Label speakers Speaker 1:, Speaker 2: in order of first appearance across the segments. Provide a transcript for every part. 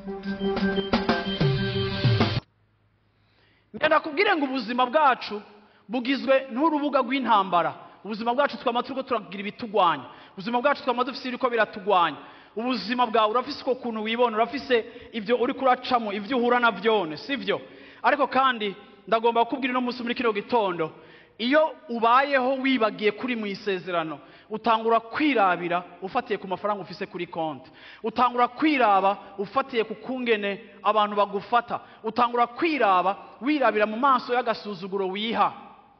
Speaker 1: ngenda kubwire ngo ubuzima bwacu bugizwe n'urubuga rw'intambara ubuzima bwacu twama turiko turagira ibitugwanya ubuzima bwacu twama dufise ibiriko biratugwanya ubuzima bwawe urafise uko kuntu wibona urafise ibyo uri kuracamo ibyo uhura na byone sivyo ariko kandi ndagomba kukubwira uno munsi muri kino gitondo iyo ubayeho wibagiye kuri mu isezerano utangura kwirabira ufatiye ku mafaranga ufise kuri konti utangura kwiraba ufatiye ku kungene abantu bagufata utangura kwiraba wirabira mu maso y'agasuzuguro wiha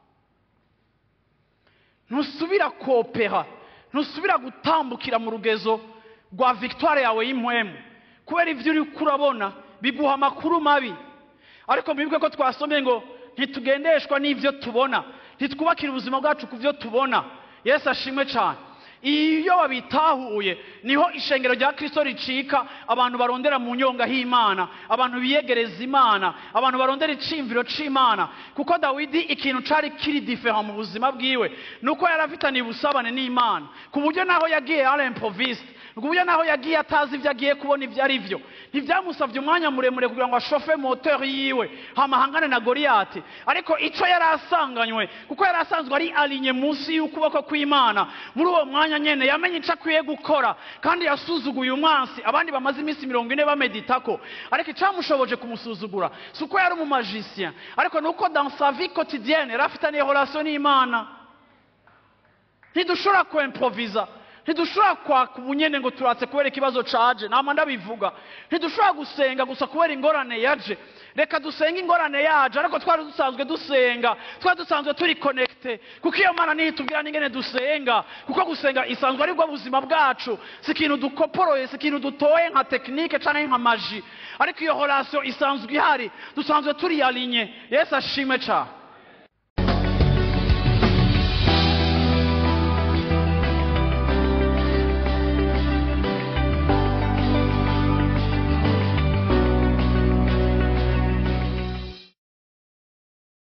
Speaker 1: ntusubira kopera ntusubira gutambukira mu rugezo rwa victoire yawe y'impwemu kubera ibyo uri kurabona biguha amakuru mabi ariko mwibuke ko twasomye ngo ntitugendeshwa n'ibyo tubona ntitwubakire ubuzima bwacu ku byo tubona yesu ashimwe cyane iyo babitahuye niho ishengero rya kirisito ricika abantu barondera mu nyonga h'imana abantu biyegereza imana abantu barondera iciyumviro c'imana kuko dawidi ikintu cari kiri difera mu buzima bwiwe ni uko yari afitaniye ubusabane n'imana ku buryo naho yagiye arempoviste ku buryo naho yagiye atazi ibyo agiye kubona ibyo ari byo ntibyamusabye umwanya muremure kugira ngo ashofe moteri yiwe hamahangane na goriyati ariko icyo yari asanganywe kuko yari asanzwe ari alinye munsi y'ukuboko kw'imana muri uwo mwanya nyene yamenye icyo akwiye gukora kandi yasuzuguye umwansi abandi bamaze iminsi mirongo ine bameditako ariko icyamushoboje kumusuzugura si uko yari umumajisien ariko ni uko dans sa vie quotidienne yari afitaniye relation n'imana ntidushobora kwemproviza ntidushobora kwaka ubunyene ngo turatse kubera ikibazo caje nama ndabivuga ntidushobora gusenga gusa kubera ingorane yaje reka dusenge ingorane yaje ariko twari dusanzwe dusenga twari dusanzwe turi connecte kuko iyo mana niyo itubwira n'ingene dusenga kuko gusenga isanzwe ari bwo buzima bwacu si ikintu dukoporoye si ikintu dutoye nka tekinike canke nka maji ariko iyo relation isanzwe ihari dusanzwe turi alinye yesu ashimwe cane